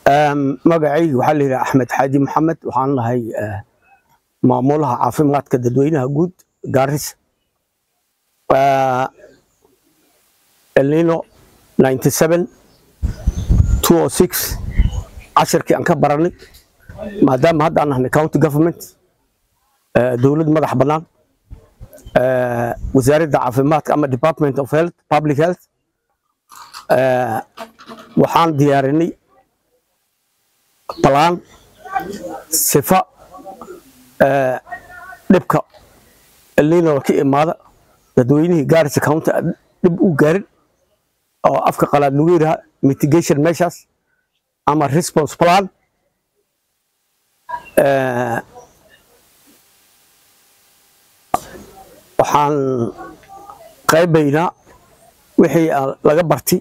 magacayga waxaa la yidhaha axmed xaaji maxamed waxaan lahay maamulaha caafimaadka dadweynaha guud gaarisa elnino cashirkii aan ka baranay maadaama hadda aan nahnay county government dowlad madax bannaan wasaaradda caafimaadka ama department of health public health waxaan diyaarinay balaan sifa dhibka elnino ka imaada dadweynihii gaarisa county dhib u gaarin oo afka qalaad lagu yidhaha mitigation measures ama response plan waxaan qaybaynaa wixii laga bartay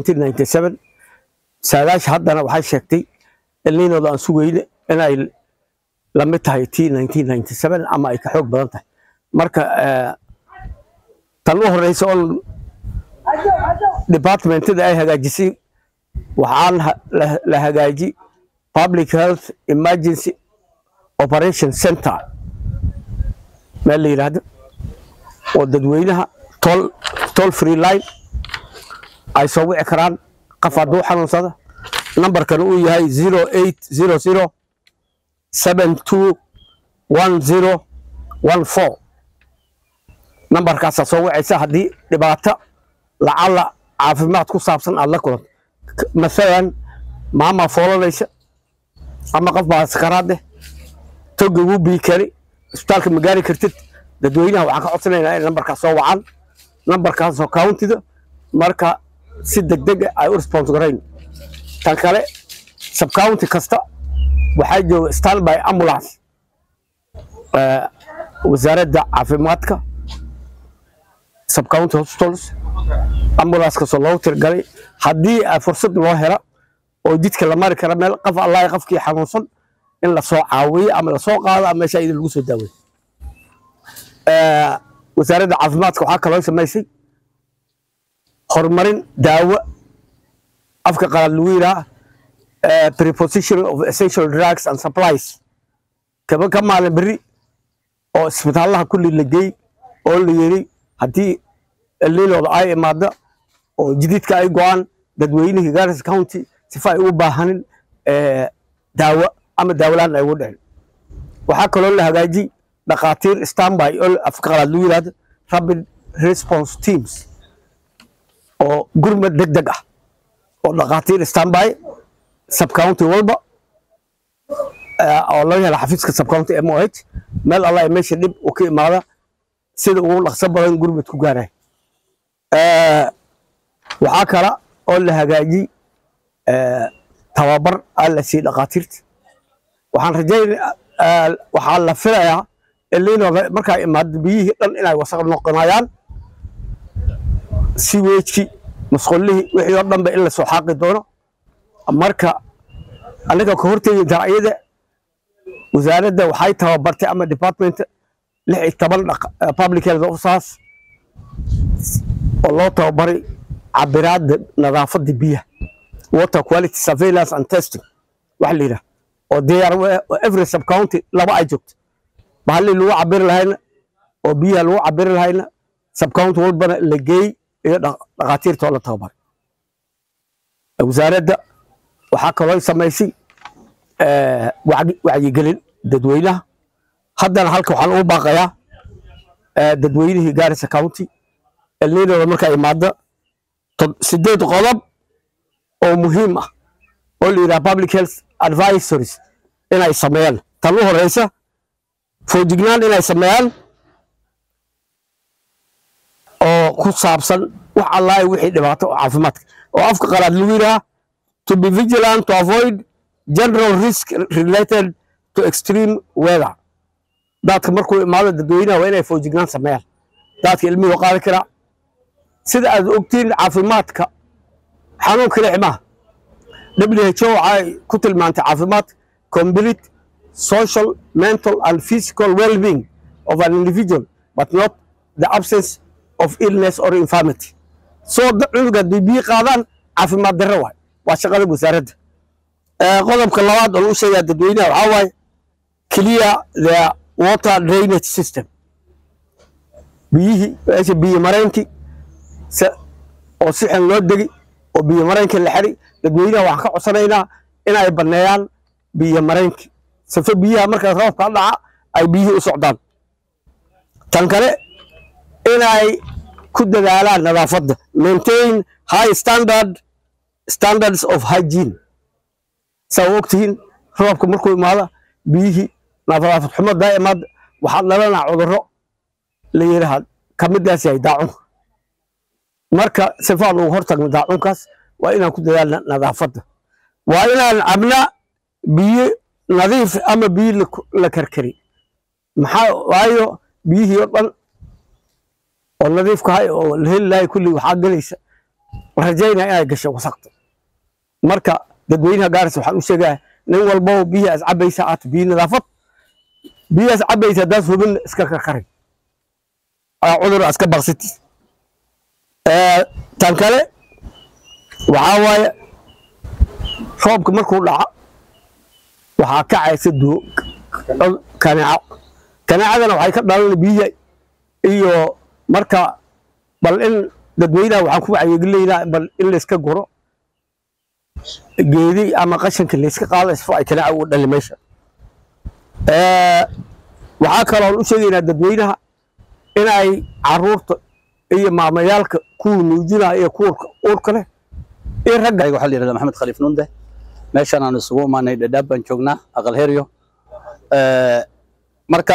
saadaasha haddana waxay sheegtay elninooda aan sugayne inay la mid tahay t ama ay ka xoog badan tahay marka tan u horeysa oo departmentada ay hagaajisay waxaan la hagaaji public health emergency operation center meel la yidhaahdo oo dadweynaha toll free line ay soo wici karaan qof hadduu xanuunsada nambarkan uu yahay zero eight zero zero seven two one zero one four nambarkaasaa soo wicaysa haddii dhibaato lacala caafimaad ku saabsan aad la kulanto maalan maamaa foolanaysa ama qof baa sakaraad eh toga wuu bii kari isbitaalka ma gaari kartid dadweynaha waxaan ka codsanaynaa in nambarkaas soo wacaan nambarkaasoo countida marka si degdeg ay u response garayn tan kale subcounty kasta waxaa jooga standby ambulance wasaaradda caafimaadka subcounty hospitals ambulance kastoo loogu tirgalay haddii fursad loo hela oo jidka la mari kara meel qof allahi qofkii xanuunsan in lasoo caawiyo ama lasoo qaado ama meesha idin lagu soo daaweyo wasaaradda caafimaadka waxaa kaloo samaysay horumarin daawo afka qalaad lagu yidhaha preposition of essential drugs and supplies kaba ka maalin beri oo isbitaalaha kulli la geey oo la yiri haddii elnilooda ay imaada oo jididka ay go-aan dadweynihii garis county sifa ay u baahanin daawo ama daawolaan ay ugu dhicin waxaa kaloo la hagaajiyey dhakhaatiir standby oo afka qalaad lagu yidhahdo rapid response teams oo gurmad deg deg ah oo dhakhaatiir standby subcounty walba oo laga hela xafiiska subcounty m o h meel allah meesha dhib uu ka imaada sida ugu dhaqso badan gurmad ku gaaraya waxaa kala oo la hagaajiyey tababar aa la siiyey dhakhaatiirta waxaan rajayn waxaa la filayaa elninooda markaa imaado biyihii dhan inay wasaq noqonayaan si weejki masqullihii wixii oo dhanba in lasoo xaaqi doono marka anaga ka hortegi iyada wasaaradda waxay tababartay ama department lix iyo toban public health officers oo loo tababaray cabiraadda nadaafadda biyaha water quality surveillance and testing wax la yidhaha oo diyaar every subcounty laba ay joogto bahallii lagu cabiri lahayna oo biyaha lagu cabiri lahayna subcounty walbana la geey iyo dhakhaatiirta oo la tababaray wasaaradda waxaa kaloo samaysay wacyigelin dadweynaha haddana halka waxaan ugu baaqayaa dadweynihii gaarisa county elninooda markaa imaada sideed qodob oo muhiim ah oo la yidhaha public health advisories inay sameeyaan tan u horeysa foojignaan inay sameeyaan oo ku saabsan wax allahi wixii dhibaato oo caafimaadka oo afka qalaad lagu yidhaha to be vigilant to avoid general risk related to extreme weather daadka markuu imaado dadweynaha waa inay foojignaan sameeyaan daadka ilmihii qaadi karaa sida aad ogtiin caafimaadka xanuunka lixmaha w h o waxay ku tilmaantay caafimaad complete social mental and physical well-being of an individual but not the absence of illness or infirmity soo cunuga haddii biyi qaadaan caafimaad darro waay waa shaqada wasaaradda Eh, qodobka labaad oo lagu sheegaa dadweynaha waxaa waaye clear the water drainage system biyihii meesha biyo mareenkii se- oo si xun loo degi oo biyo mareenkii la xiri dadweynaha waxaan ka codsanaynaa inay banneeyaan biyo mareenkii sife biyaha markaas roobka dhaca ay biyihii u socdaan tan kale inay ku dadaalaan nadaafadda maintain high standard standards of hygiene saa u ogtihiin roobka markuu imaada biyihii nadaafad xumo daa'imaad waxaa dhalanaa cudurro la yidhaahd ka midaas yahay daacunka marka sifaan ugu hortagno daacunkaas waa inaan ku dadaalna nadaafadda waa inaan cabnaa biyo nadiif ama biyo la- la karkari maxaa waayo biyihii oo dhan oo nadiifka ahay oo la heli lahay kulli waxaa gelaysa rajaynaa inay gasho wasaqda marka dadweynaha gaaris waxaan u sheegaa nin walbaba biyihii as cabaysa aad biyo nadaafad biyahaas cabaysa haddaad hubin iska karkari aa cudur aska baqsiti Eh, tan kale waxaa waaye roobka markuu dhaca waxaa kacaysa duo kaneeco kaneecadana waxay ka dhalan biyaha iyo marka bal in dadweynaha waxaan ku wacyigelinaynaa bal in layska guro geedi ama qashinka layska qaado isfo ay kaneeca ugu dhali meesha Eh, waxaa kaloo u sheegaynaa dadweynaha inay caruurta iyo maamayaalka kuwa nuujinaya iyo kuwa uurka leh iyo ragga aniga waxaa la yidhahdaa maxamed khaliif nunde meeshan aan isugu imaanay dhadhaab baan joognaa aqal heryo Eh, marka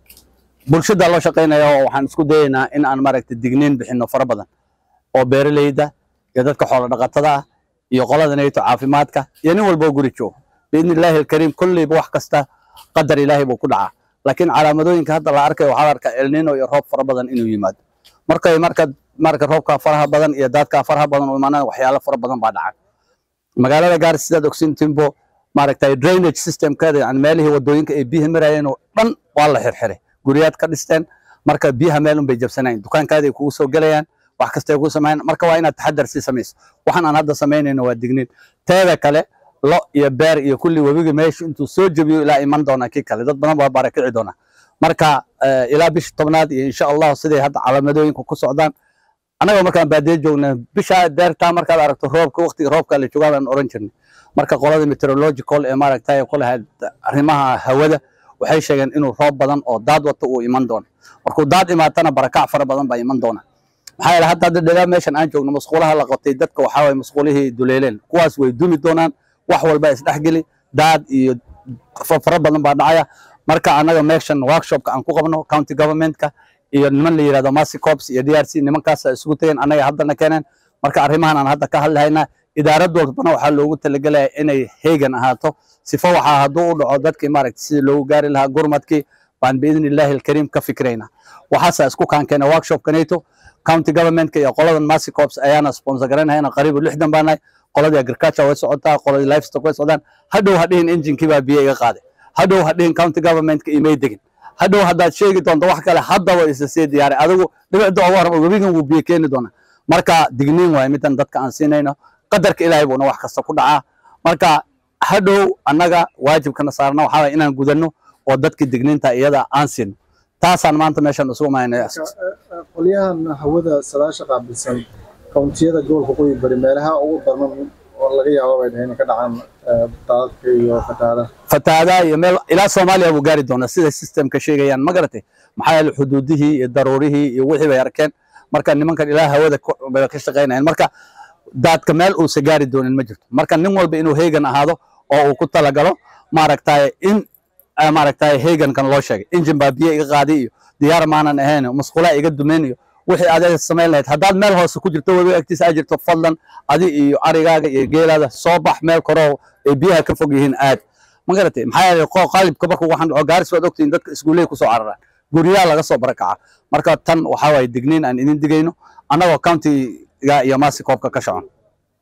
bulshada loo shaqaynaya oo waxaan isku dayaynaa in aan maaragtay digniin bixino fara badan oo beeraleyda iyo dadka xoolo dhaqatada ah iyo qolada nayto caafimaadka iyo nin walba oo guri joogo biidni illaahi alkariim kolleyba wax kasta qadar ilaahay buu ku dhacaa laakiin calaamadooyinka hadda la arkayo waxaa la arkaa elnino iyo roob fara badan inuu yimaado markay marka marka roobka faraha badan iyo daadka faraha badan u imaanaan waxyaalo fara badan baa dhaca magaalada gaaris sidaad ogsin timbo maaragtay drainage systemkeeda yani meelihii wadooyinka ay biyaha marayeen oo dhan waa la xirxiray guryaad ka dhisteen marka biyaha meel unbay jabsanayn dukaankaada ay kugu soo gelayaan wax kasta ay kugu sameeyaan marka waa inaad taxadar sii samayso waxaan aan hadda samaynayno waa digniin teeda kale lo iyo beer iyo kulli webiga meesha intuu soo jebiyo ilaa iman doona kii kale dad badan baa barakici doona marka eh, ilaa bisha tobnaad iyo insha allahu siday hadda calaamadooyinka ku socdaan annaga markaan baadiye joogna bisha deertaa markaad aragto roobka waqtiga roobka la joogaa baan oran jirnay marka qolada meteorological ee maaragtay ku lahayd arrimaha hawada waxay sheegeen inuu roob badan oo daad wato uu iman doono markuu daad imaatana barakac fara badan baa iman doona maxaa yeele hadda hadda dhegaa meeshan aan joogno masquulaha la qabtay dadka waxaa waye masquulihii duleeleen kuwaas way dumi doonaan wax walba isdhexgeli daad iyo fa- fara badan baa dhacaya marka annaga meeshan workshopka aan ku qabno county governmentka iyo niman la yidhahdo Mercy Corps iyo DRC nimankaas isugu tageen annaga haddana keeneen marka arrimahan aan hadda ka hadlahaynaa idaarad walbana waxaa loogu talagelaya inay heegan ahaato sifo waxaa hadduu u dhaco dadkii maaragtay sidii loogu gaari lahaa gurmadkii baan biidni illaahi alkariim ka fikraynaa waxaasa isku kaankeena workshopkanayto county governmentka iyo qoladan Mercy Corps ayaana sponsor garanayana qariibu lixdan baa nahay qoladii agriculture way socotaa qoladii livestock way socdaan hadhow hadhihin injinkii baa biyo iga qaaday hadhow hadhihin county governmentka imay degin hadhow haddaad sheegi doonto wax kale haddaba isa sii diyaaray adigu dhibicda ugu horba webigan wuu biyo keeni doonaa marka digniin waaye midan dadka aan siinayno qadarka ilaahay buuna wax kasta ku dhacaa marka hadhow annaga waajibkana saarna waxaa waye inaan gudanno oo dadkii digniinta iyada aan siino taasaan maanta meeshan isugu maynay qolyahan hawada sadaasha qaabilsan kountiyada gobolka qoyi bari meelaha ugu daran oo laga yaabo bay dhaheen ka dhacaan eh, daadadka iyo fatahaadaha fatahaadaha iyo meel ilaa soomaaliya buu gaari doonaa sida systemka sheegayaan ma garatay maxaa yeele xuduudihii iyo daruurihii iyo wixii bay arkeen marka nimankan ilaa hawada ku- bay ka shaqaynayaan marka daadka meel uusa gaari doonin ma jirto marka nin walba inuu heegan ahaado oo uu ku talagalo maaragtay in ah, maaragtay heegankan loo sheegay injin baa biyo iga qaadi iyo diyaar maanan ahayn masquulaa iga dumayn iyo wixii aad samayn lahayd haddaad meel hoose ku jirto webiga agtiisa aad jirto fadlan adi iyo arigaaga iyo geelaada soo bax meel koroo ay biyaha ka fog yihiin aad ma garatay maxaa yeelay qo qaalibka markuu waxaan dhaco gaaris waad ogtihiin dadka iskuulley kusoo cararaan guryaha laga soo barakaca marka tan waxaa waaye digniin aan idin digayno annagoo countiga iyo maasi koobka ka shacon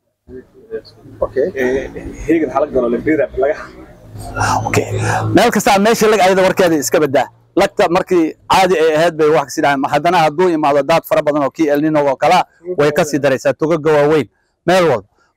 okay heegan hala galo lebeda laga okay meel kasta meesha lag ayada warkeeda iska badaa lagta markii caadi ay ahayd bay wax kasi dhahaan haddana hadduu imaado daad fara badan oo kii elnino oo kala way ka sii daraysaa togaga waaweyn meel walba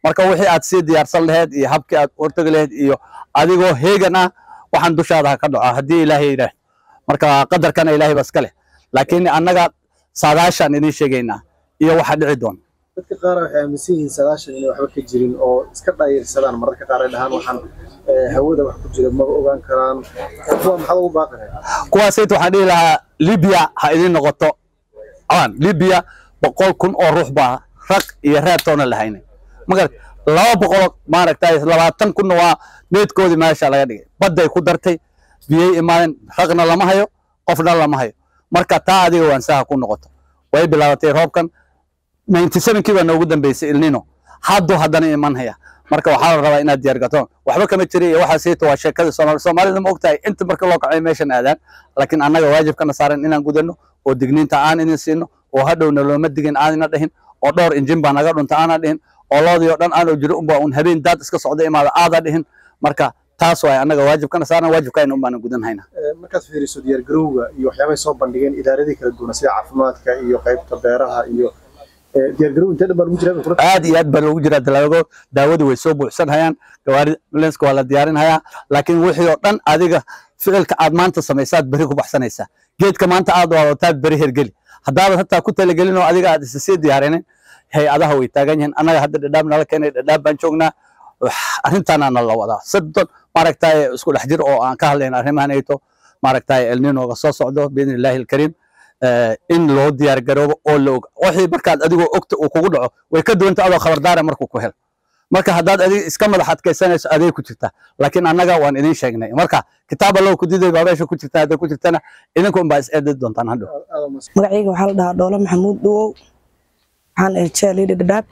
marka wixii aad sii diyaarsan lahayd iyo habkii aad hortagi lahayd iyo adigoo heegan ah waxaan dushaada ha ka dhaco haddii ilaahay yidhaah marka qadarkana ilaahay ba iska leh laakiin annaga saadaashaan idiin sheegaynaa iyo waxa dhici doona dadka qaar waxay aaminsan yihiin sagaashan inay waxba ka jirin oo iska dhaayirsadaan mararka qaar ay dhahaan waxaan eh, hawada wax ku jira maba ogaan karaan kuwa maxaad ugu baaqi lahayd kuwaasayt waxaan dhihi lahaa libya ha idiin noqoto aan libya boqol kun oo ruux baa rag iyo reebtoona lahaynin magarad laba boqol maaragtay labaatan kunna waa meedkoodii meesha laga dhigay badday ku dartay biyay imaadeen ragna lama hayo qofna lama hayo marka taa adiga waansaha ku noqoto way bilaabatay roobkan 97kii baa noogu dambeysay ilnino hadduu haddana iman haya marka waxaa la rabaa inaad diyaar gato waxba kama jira iyo waxaa siita waa sheekada soomaali soomaalida ma ogtahay inta marka loo kacay meeshan aadaan laakiin annaga waajibkana saaran inaan gudano oo digniinta aan idin siino oo hadhowna looma digin aanina dhihin oo dhowr injin baa naga dhunta aana dhihin oo loodii oo dhan aanoo jiro unba un habeen daad iska socda imaada aada dhihin marka taas waay annaga waajibkana saaran waajibkayna unbaana gudan haynaa Eh, markaad fiiriso diyaargarowga iyo waxyaabahay soo bandhigeen idaaradii kala duwan sida caafimaadka iyo qaybta beeraha iyo eh, diyaargarow intee dhan baa lagu jiraa bay kula aad iyo aad baa loogu jiraa dalaago daawadu way soo buuxsan hayaan gawaari ambulanska waa la diyaarin hayaa laakiin wixii oo dhan adiga ficilka aad maanta samaysaad beri ku baxsanaysaa geedka maanta aad wadataa beri hergeli haddaadan hataa ku talagelin oo adiga aad isa sii diyaarinin hay-adaha way taagan yihiin annaga hadda dhadhaab nala keenay dhadhaab baan joognaa wax- arrintaana la wadaa soddon maaragtay isku dhex jir oo aan ka hadlayna arrimahan ayto maaragtay elninoga soo socdo biidni illaahi alkariim eh, in loo diyaar garoobo oo la og wixii markaad adigoo ogta uu kugu dhaco way ka duwanta adoo khabardaara markuu ku helo marka haddaad adiga iska madax adkaysanayso aday ku jirtaa laakiin annaga waan idin sheegnay marka kitaab allow ku diday baa meesha ku jirta hadday ku jirtana idinku unbaa is eedi doontaan hadhow aad u mas- magacayga waxaa la dhahaa dhoolo maxamuud dhuwow waxaan ahay cheerleader dhadhaab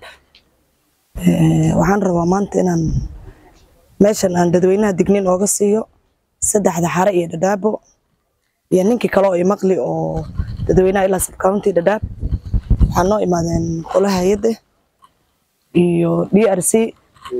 Eh, waxaan rabaa maanta inaan meeshan aan dadweynaha digniin ooga siiyo saddexda xare iyo dhadhaabo iyo ninkii kale oo imaqli oo dadweynaha ilaa subcounty dhadhaab waxaa noo imaadeen qolaha hay-adda iyo d r c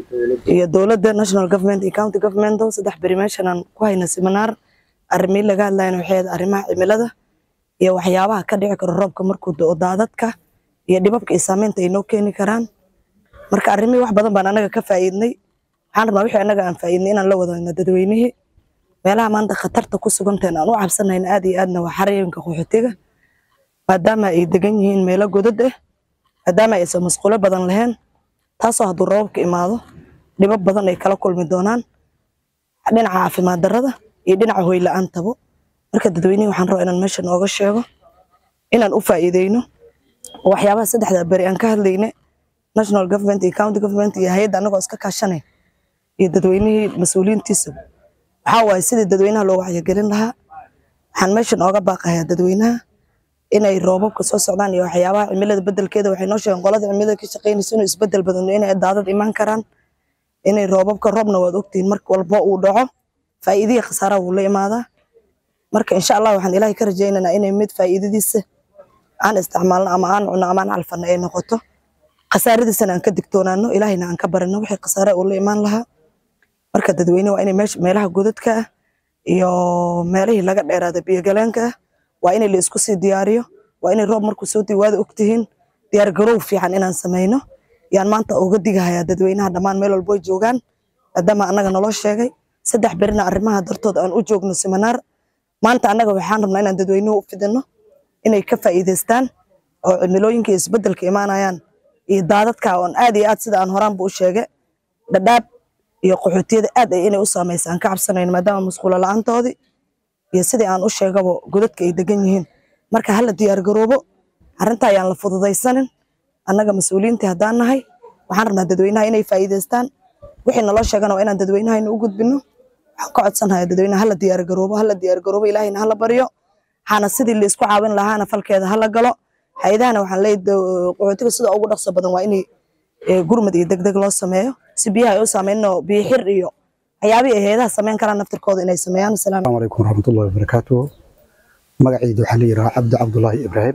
iyo dowladda national government iyo county government saddex beri meeshan aan ku hayna seminar arrimihii laga hadlayana waxay ahayd arrimaha cimilada iyo waxyaabaha ka dhici karo roobka markuu da'o daadadka iyo dhibabka iyo saameynta ay noo keeni karaan marka arrimihii wax badan baan anaga ka faa'iidnay waxaan rabnaa wixii anaga aan faa'iidnay inaan la wadaagno dadweynihii meelaha maanta khatarta ku sugantahen aan u cabsanayna aad iyo aadna waa xarooyinka qaxootiga maadaama ay degan yihiin meelo godad ah maadaama aysan masquulo badan lahayn taasoo hadduu roobabka imaado dhibab badan ay kala kulmi doonaan dhinaca caafimaad darrada iyo dhinaca hoy la-aantabo marka dadweynihii waxaan rabaa inaan meeshan ooga sheego inaan u faa'iideyno oo waxyaabaha saddexda beri aan ka hadlayne national government iyo county government iyo hay-adda anagoo iska kaashanay iyo dadweynihii mas-uuliyiintiisa waxaa waaye sidii dadweynaha loo wacyigelin lahaa waxaan meeshan ooga baaqayaa dadweynaha inay roobabka soo socdaan iyo waxyaabaha cimilada bedelkeeda waxay noo sheegeen qolada cimilada ka shaqeynaysa inuu isbedel badan inay daadad imaan karaan inay roobabka roobna waad ogtihiin mar walbo uu dhaco faa'iidihii khasaaraha wuu la imaadaa marka insha allah waxaan ilaahay ka rajaynaynaa inay mid faa'iidadiisa aan isticmaalno ama aan cunno ama aan calfano ay noqoto khasaaradiisana aan ka digtoonaano ilaahayna aan ka barino wixii khasaare uu la imaan lahaa marka dadweyne waa inay meesha meelaha godadka ah iyo meelihii laga dheeraada biyogaleenka ah waa inay la isku sii diyaariyo waa inay roob markuu soo diwaada ogtihiin diyaar garow fiican inaan sameyno yaan maanta uga digahayaa dadweynaha dhammaan meel walbo ay joogaan maadaama annaga naloo sheegay saddex berina arrimaha dartood aan u joogno seminaar maanta annaga waxaan rabnaa inaan dadweynuhu u fidino inay ka faa'iidaystaan oo cimilooyinka iyo isbedelka imaanayaan iyo daadadka oon aad iyo aad sida aan horaanba u sheegay dhadhaab iyo qaxootiyada aad ay inay u saamaysa aan ka cabsanayn maadaama masquulo la-aantoodii iyo sidii aan u sheegabo godadka ay degan yihiin marka hala diyaar garoobo arrinta ayaan la fududaysanin annaga mas-uuliyiintii haddaan nahay waxaan rabnaa dadweynaha inay faa'iidaystaan wixii naloo sheegana waa inaan dadweynahayna u gudbino waxaan ka codsanayaa dadweynaha hala diyaar garoobo hala diyaar garoobo ilaahayna hala baryo waxaana sidii la isku caawin lahaana falkeeda hala galo hay-adahana waxaan leeyahay do- qaxootiga sida ugu dhaqso badan waa inay eh, gurmad iyo degdeg loo sameeyo si biyaha ay u saameyno biyo xir iyo waxyaabihii ay hay-adaha sameyn karaan naftirkooda inay sameeyaan asalaam السلام عليكم ورحمة الله وبركاته magacaydu waxaa la yidhahaa cabdi cabdulaahi ibraahim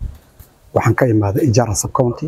waxaan ka imaaday ijaara subcounty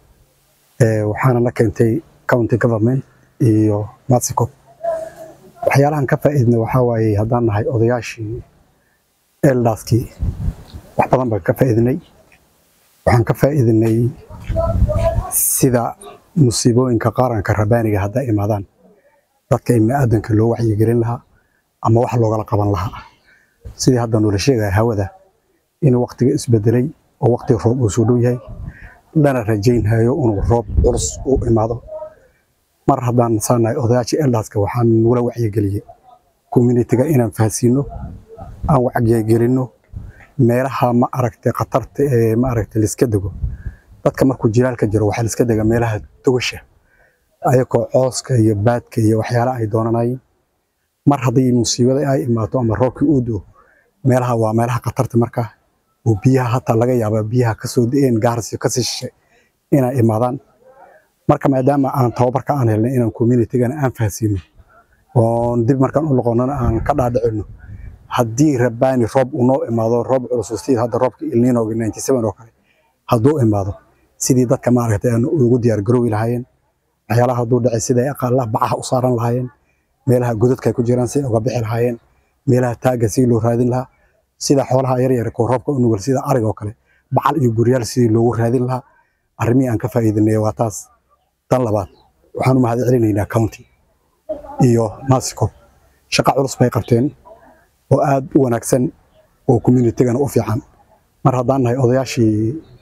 ee waxaana la keentay county government iyo matsico waxyaalahan ka faa'iidnay waxaa waaye haddaan nahay odayaashii eldaskii wax badan baan ka faa'iidnay waxaan ka faa'iidnay sida musiibooyinka qaranka rabaaniga hadday imaadaan dadka ibni aadanka loo wacyigelin lahaa ama wax loogala qaban lahaa sidii hadda noola sheegaya hawada in waqtiga isbedelay oo waqtiga roob uu soo dhow yahay lana rajaynhayo inuu roob culus u imaado mar haddaan saanahay odayaasha eldaska waxaan nagula wacyigeliyey communitiga inaan fahansiino aan wacyigelinno meelaha ma aragtay khatarta ee ma aragtay liska dego dadka markuu jilaalka jiro waxaa liska dega meelaha dogasha ayagoo cooska iyo baadka iyo waxyaalaha ay doonanayeen mar haddii musiibada ay imaato ama roobkii uu doo meelaha waa meelaha khatarta markaa oo biyaha hataa laga yaaba biyaha kasoo da-een gaarsiyo kasii shishay inay imaadaan marka maadaama aan tababarka aan helnay inaan communitigana aan fahansiino oon dib markaan u noqonana aan ka dhaadhicino haddii rabbaani roob uu noo imaado roob culus sida hadda roobka ilniinoga 97 oo kale hadduu imaado sidii dadka maaragtay aan ugu diyaar garoowi lahaayeen waxyaalaha hadduu dhacay siday aqaalaha bacaha u saaran lahaayeen meelaha godadka ay ku jiraan si uga bixi lahaayeen meelaha taagga si loo raadin lahaa sida xoolaha yaryar kuwa roobka u nugul sida ariga oo kale bacal iyo guryaal sidii loogu raadin lahaa arrimihii aan ka faa'iidinay waa taas tan labaad waxaan u mahad celinaynaa county iyo maasiko shaqo culus bay qabteen oo aad u wanaagsan oo communitigana u fiican mar haddaan nahay odayaashii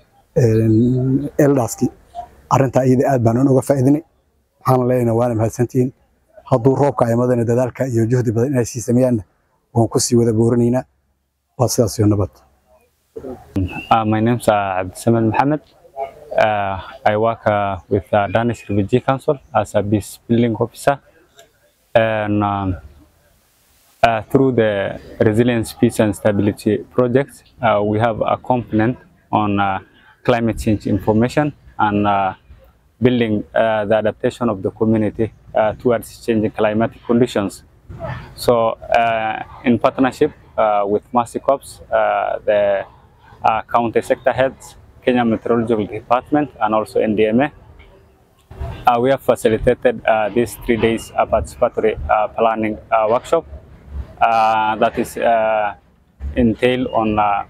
eldaski arrintaa iyada aad baan uga faa'iidinay waxaana leenahay waana mahadsantihiin hadduu roobka imadana dadaalka iyo juhdi badan inay sii sameeyaanna waan ku sii wada booranaynaa waa sidaas iyo nabad Uh, my name is uh, Abdisamed Mohammed. Uh, I work uh, with uh, Danish Refugee Council as a peace building officer. And um, uh, through the Resilience, Peace and Stability project, uh, we have a component on uh, climate change information and uh, building uh, the adaptation of the community uh, towards changing climatic conditions. So, uh, in partnership uh, with Mercy Corps, uh, the uh, county sector heads, Kenya Meteorological Department, and also NDMA, uh, we have facilitated uh, these three days uh, participatory uh, planning uh, workshop uh, that is uh, entail on uh,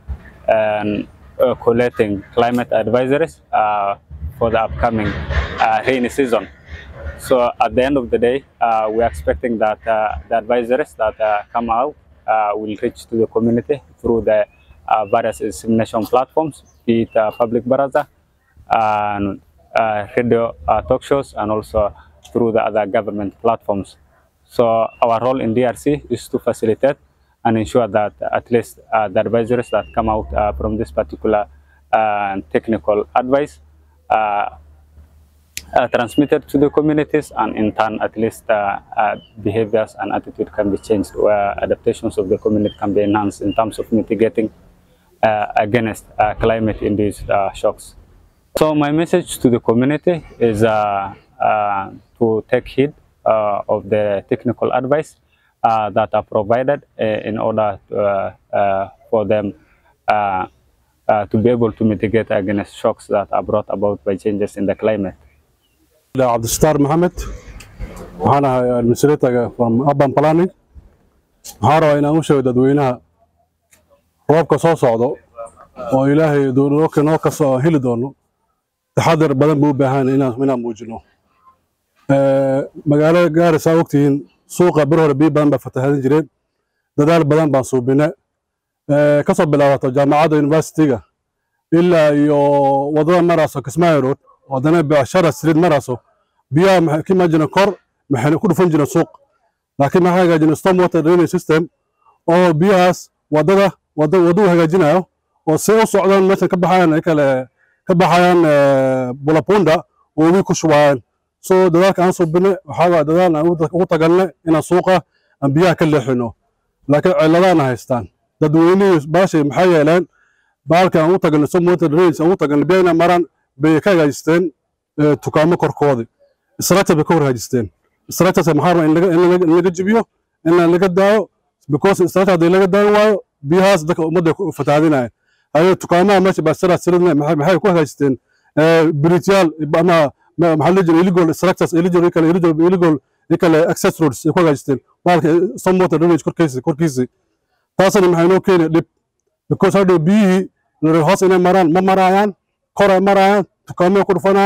um, uh, collecting climate advisories uh, for the upcoming uh, rainy season. So at the end of the day, uh, we are expecting that uh, the advisories that uh, come out uh, will reach to the community through the uh, various dissemination platforms, be it uh, public baraza, and uh, radio uh, talk shows, and also through the other government platforms. So our role in DRC is to facilitate and ensure that at least uh, the advisories that come out uh, from this particular uh, technical advice uh, uh, transmitted to the communities and in turn at least uh, uh, behaviors and attitude can be changed where adaptations of the community can be enhanced in terms of mitigating uh, against uh, climate induced uh, shocks. So my message to the community is uh, uh, to take heed uh, of the technical advice uh, that are provided uh, in order to, uh, uh, for them uh, uh, to be able to mitigate against shocks that are brought about by changes in the climate. cabdistar maxamed waxaan ahay administratorga from urban planning waxaan rabaa inaan u sheego dadweynaha roobka soo socdo oo ilaahay doonooka noo kasoo heli doono taxadar badan buu u baahan inaan inaan muujino magaalada gaarisa ogtihiin suuqa bir hore biyo badan baa fatahadin jireen dadaal badan baan suubine kasoo bilaabato jaamacadda universityga ilaa iyo wadada maraaso kismaayo road haddana becshara street maraaso biyaha maxay ka imaan jireen kor maxayna ku dhufan jireen suuq laakiin maxaa hagaajina storm water drainage system oo biyahaas wadada wada waduu hagaajinayo oo see u socdaan meeshan ka baxayaan ay kale ka baxayaan bulapunda oo webi ku shubayaan so dadaalka aan subine waxaa dadaal aan ugu tagalne inaan suuqa aan biyaha ka leexino laakiin ciladaana haystaan dadweynihii baashay maxay yeeleen baalka aan u tagalne storm water drainage aan u tagalne biyaha inay maraan bay ka hagaajisteen dukaamo korkoodii structure bay ka hor hagaajisteen structures maxaa rabaa in laga in laga jibiyo in laga daayo because structure haddii laga daayo waayo biyahaas dadka ummadda ku fatahaadinaya hayo dukaamaha meesha baasara siridna maxay ku hagaajisteen bridgeyaal ama maxaa la jira illegal structures illegal kale illegal illegal kale access roads ay ku hagaajisteen baalka some water drainage korkiisa korkiisa taasina maxay noo keenay dhib because hadhow biyihii hoos inay maraan ma marayaan kor ay marayaan dukaamay ku dhufanayaan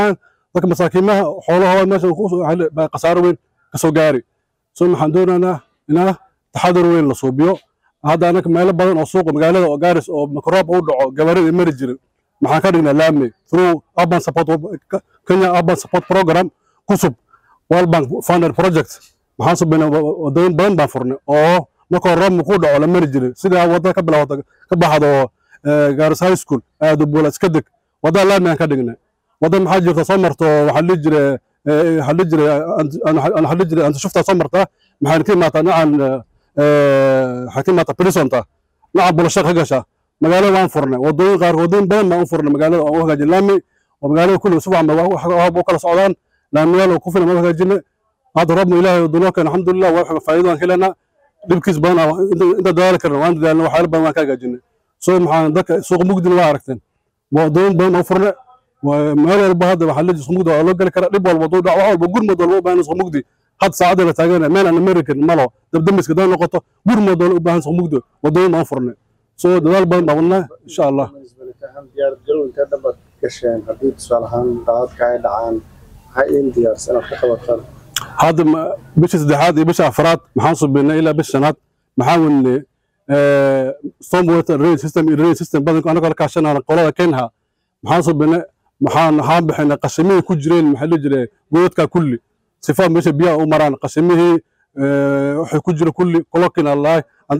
dadka masaakiimaha xoolahooda meesha ku soo- waxaa le- baa khasaaro weyn ka soo gaari so waxaan doonaynaa inaa taxadar weyn la suubiyo hadda anaka meelo badan oo suuqa magaalada oo gaaris oo mikroob u dhaco gabarida ay mari jirin maxaan ka dhignaa laami through urban support kenya urban support program kusub world bank funded project maxaan subaynaa wadooyin badan baan furnay oo markoo roobka ku dhaco la mari jirin sidaa wadada ka bilaawato ka baxdo eh, gaaris high school aado buula iska deg wadada laami aan ka dhignay wadda maxaa jirta soo marto waxaa dhihi jire waxaa dhihi jire waxaa dhihi jire antishuftaa soo martaa maxaan ka imaataa dhinacan waxaa ka imaataa prisonta dhinacan bulasha ka gasha magaalada waan furnay wadooyin qaar wadooyin badan baan u furnay magaalada oo u hagaajin laami oo magaalada kulli si fiican ba wax u kala socdaan laamiyaal oo ku filan baan u hagaajinay hadda roobna ilaahay dunoo keen alxamdulilah waa faa'iido aan ka helanaa dhibkiis badan ah, inta inta dadaali karna waan dadaalna waxyaalo badan waan ka hagaajinay so maxaan dadka suuqa mugdina waa aragteen wadooyin badan oo furnay waa- meel walba hadda waxaa leeyahay suuq mugdi waa loo geli karaa dhib walba duu dhac wax walba gurmad walba u baahan suuq mugdi had saacada la taagan meel aan american malo dabdamiska daan noqoto gurmad walba u baahan suuq mugdi wadooyin baan u furnay so dadaal badan baan wadnaa insha allah ahaan diyaar garow intee dhanbaad gasheen haddii tusaale ahaan daadadka ay dhacaan maxaa iin diyaarsan inaad ka qabataan hadda ma- bisha saddexaad iyo bisha afraad maxaan subinnay ilaa bisha shanaad maxaan wadnay storm water rain system iyo rain system badanka anagoo la kaashanana qolada kenha maxaan subinnay maxaan waxaan bixinay qashimihii ku jireen maxaa la jiray godadka kulli sifa meesha biyaha u maraan qashimihii eh, waxay ku jira kulli kolokin allahi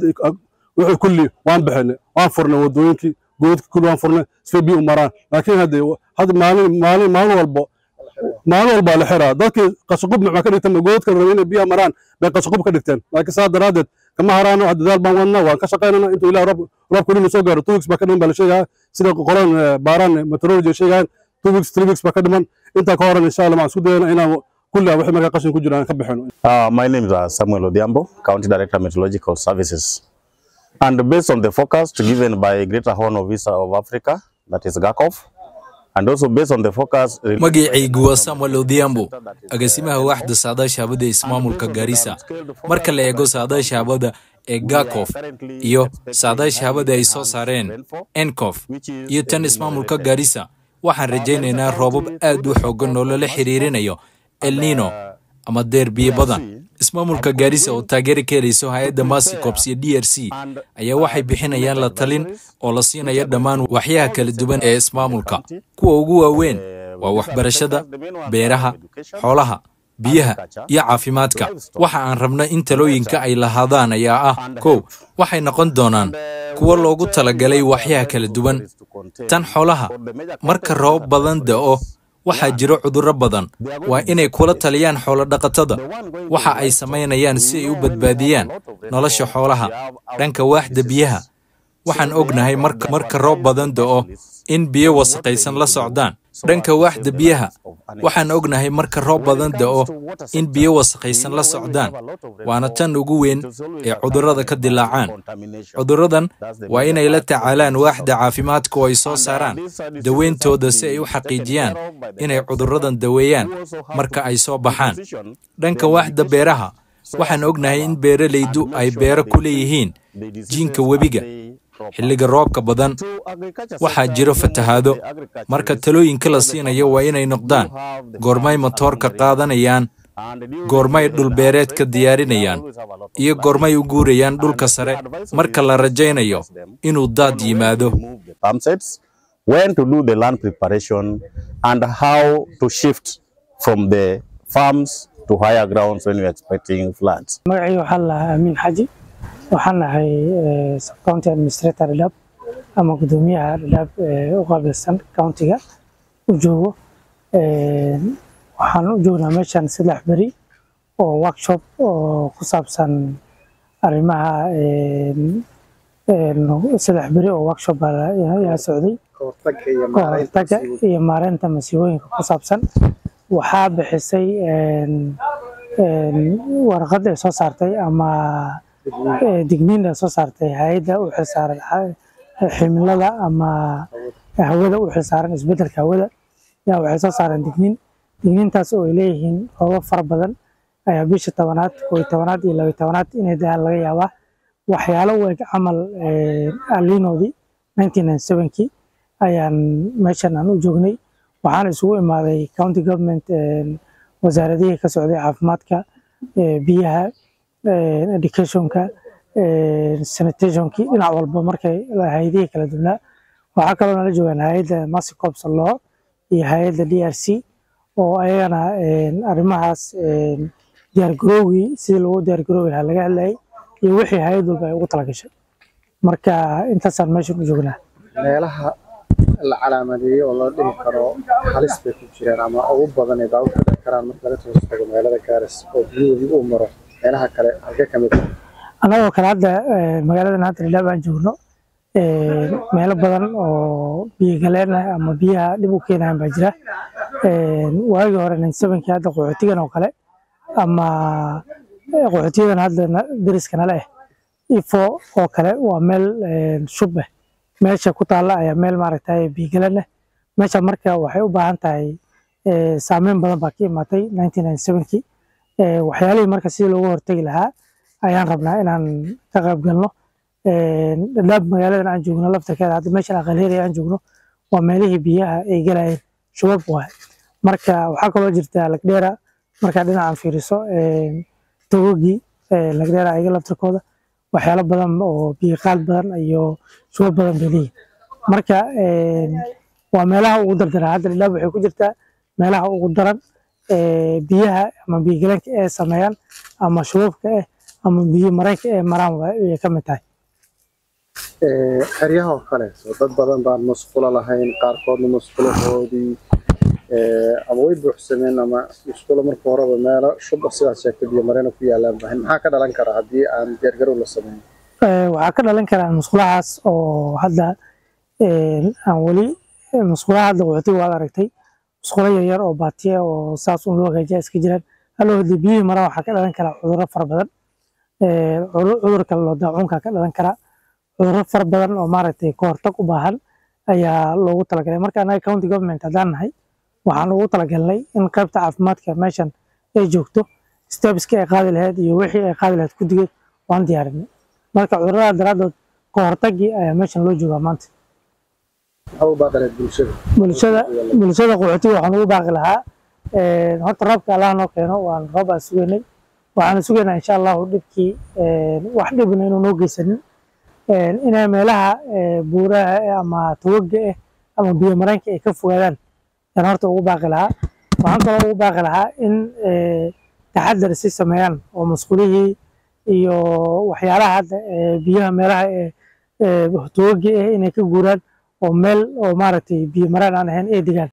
wixii kulli waan bixinay waan furnay wadooyinkii godadka kulli waan furnay sifa biya u maraan laakiin hadda hadda maalin maalin maalin walbo maalin walbaa la xiraa dadkii qashaqub maxaa ka dhigteen goodadka rabay inay biyaha maraan bay qashaqub ka dhigteen laakiin saa daraaddeed kama haraano wax dadaal baan wadnaa waan ka shaqaynana intuu ilaah roob roobka dhinu soo gaaro two weeks baa ka dhiman baa la sheegaa sida qoran eh, baaraan meteorology ay sheegaan two weeks three weeks baa ka dhiman intaa ka horan insha allah waxaan isku dayana inaan kulli aan wixii markaa qashin ku jira aan ka bixino Uh, my name is uh, Samuel Odhiambo, County Director Meteorological Services. And based on the forecast given by Greater Horn of Visa of Africa, that is GACOF, and also based on the forecast magacaygu waa samuel odhiambo agaasimaha waaxda saadaasha hawada ee ismaamulka gaarisa marka la eego saadaasha hawada ee gakof iyo saadaasha hawada ay soo saareen encof iyo tan ismaamulka gaarisa waxaan rajaynaynaa roobab aad u xoogan oo lala xiriirinayo el nino ama deer biyo badan ismaamulka gaarisa oo taageeri ka helayso hay-adda masicops iyo d r c ayaa waxay bixinayaan la talin oo la siinayo dhammaan waxyaha kala duwan ee ismaamulka kuwa ugu waaweyn waa waxbarashada beeraha xoolaha biyaha iyo caafimaadka waxa aan rabna in talooyinka ay lahaadaan ayaa ah kow waxay noqon doonaan kuwo loogu talagalay waxyaha kala duwan tan xoolaha marka roob badan da'o waxaa jiro cudurro badan waa inay kula taliyaan xoolo-dhaqatada waxa ay samaynayaan si ay u badbaadiyaan nolosha xoolaha dhanka waaxda biyaha waxaan ognahay marka marka roob badan da'o in biyo wasaqaysan la socdaan dhanka waaxda biyaha waxaan ognahay marka roob badan da'o in biyo wasaqaysan la socdaan waana tan ugu weyn ee cudurrada ka dilaacaan cudurradan waa inay la tacaalaan waaxda caafimaadka oo ay soo saaraan daweyntooda si ay u xaqiijiyaan inay cudurradan daweeyaan marka ay soo baxaan dhanka waaxda beeraha waxaan ognahay in beeralaydu ay beero ku leeyihiin jiinka webiga xilliga roobka badan waxaa jiro fatahaado marka talooyinka la siinayo waa inay noqdaan goormay matoorka qaadanayaan goormay dhulbeereedka diyaarinayaan iyo goormay u guurayaan dhulka sare marka la rajaynayo inuu daad yimaado pump sets, when to do the land preparation, and how to shift from the farms to higher grounds when you're expecting floods. magacayga waxaa la lahaa amiin xaji waxaan nahay eh, subcounty administrator dhadhaab ama gudoomiyaha dhadhaab ee u qaabilsan countiga u joogo Eh, waxaan u joognaa meeshan saddex beri oo workshop oo ku saabsan arrimaha eh, eh, saddex beri oo workshop baa la- yaa socday kahortagga iyo ka maaraynta hortagga masiibooyinka. iyo maareynta masiibooyinka ku saabsan waxaa bixisay een, een, warqad ay soo saartay ama eh, digniin ay soo saartay hay-adda u xilsaaran xa- cimilada ama hawada u xilsaaran isbedelka hawada yaa waxay soo saareen digniin digniintaas oo ay leeyihiin roobab fara badan ayaa bisha tobanaad koo iyo tobanaad iyo laba iyo tobanaad inay daan laga yaabaa waxyaalo u eg camal alinoodii 1997kii ayaan meeshan aan u joognay waxaana isugu imaaday county government wasaaradihii ka socday caafimaadka biyaha educationka sanitationkii dhinac walba markay hay-adihii kala duwnaa waxaa kaloo nala joogaan hay-adda masicops law iyo hay-adda d r c oo ayagana arrimahaas diyaargarowgii sidii loogu diyaargaroobi lahaa laga hadlayay iyo wixii hay-ad walba ay ugu talagashay marka intaasaan meeshan u joognaa meelaha la calaamadeeyey oo la dhihi karo halis bay ku jiraan ama ugu badan ay baabuurka dhici karaan marka laga soo tago magaalada gaaris oo biyuhu uu maro meelaha kale halkee ka mid ah annagoo kale hadda magaaladan hadda dhadhaab aan joogno meelo badan oo biyo galeen ah ama biyaha dhib u keenayan baa jira waagii hore ninsevenkii hadda qaxootigan oo kale ama qaxootiyadan hadda deriska nale ah ifo oo kale waa meel shub ah meesha ku taalla ayaa meel maaragtay biyo galeen ah meesha marka waxay u baahan tahay saameyn badan baa ka imaatay nineteen ninety sevenkii waxyaalihii marka sidii looga hortegi lahaa ayaan rabnaa inaan ka qayb galno dhadhaab magaaladan aan joogno laftarkeeda hadda meeshan aqalheeri aan joogno waa meelihii biyaha ay galayeen shubab waay marka waxaa kaloo jirta lagdheera markaa dhinacan fiiriso togogii lagdheera ayaga laftarkooda waxyaalo badan oo biyo qaad badan iyo shubab badan bay leeyihin marka waa meelaha ugu dardaraa hadda dhadhaab waxay ku jirtaa meelaha ugu daran biyaha ama biyo galeenka ee sameeyaan ama shubabka eh ama biyo mareenka ee maraan ayay ka mid tahay xeryaha oo kale soo dad badan baan musqulo lahayn qaarkoodna musqulahoodii ama way buuxsameen ama musqulo marka horeba meelo shuba sidaad sheegtay biyo mareena ku yaalaan bahan maxaa ka dhalan kara haddii aan diyaargarow la sameyn waxaa ka dhalan karaa musqulahaas oo hadda aan weli musqulaha hadda qaxootiga waad aragtay musqulo yaryar oo baatiya oo saas un loo hagaajiya iska jiraan haloo haddii biyihii maraan waxaa ka dhalan karaa cudurro fara badan cudurka loo daacuunka ka dhalan karaa cudurro fara badan oo maaragtay ka hortag u baahan ayaa loogu talagalay marka anaga county government haddaan nahay waxaan ugu talagalnay in qaybta caafimaadka meeshan ay joogto stebiska ay qaadi lahayd iyo wixii ay qaadi lahayd guddigeed waan diyaarinay marka cudurrada daraaddood ka hortagii ayaa meeshan loo joogaa maanta maxaa u baaqaleed bulshada bulshada bulshada qaxootiga waxaan ugu baaqi lahaa horta roobka allah noo keeno waan roob aan sugaynay waxaan sugaynaa insha allahu dhibkii wax dhibna inuu noo geysanin inay meelaha buuraha ama tawaga ah ama biyo mareenka ay ka fogaadaan yaan horta ugu baaqi lahaa waxaan kaloo ugu baaqi lahaa in taxadar si sameeyaan oo masquulihii iyo waxyaalaha hadda biyaha meelaha tawaga ah inay ka guuraan oo meel oo maaragtay biyo mareen aan ahayn ay degaan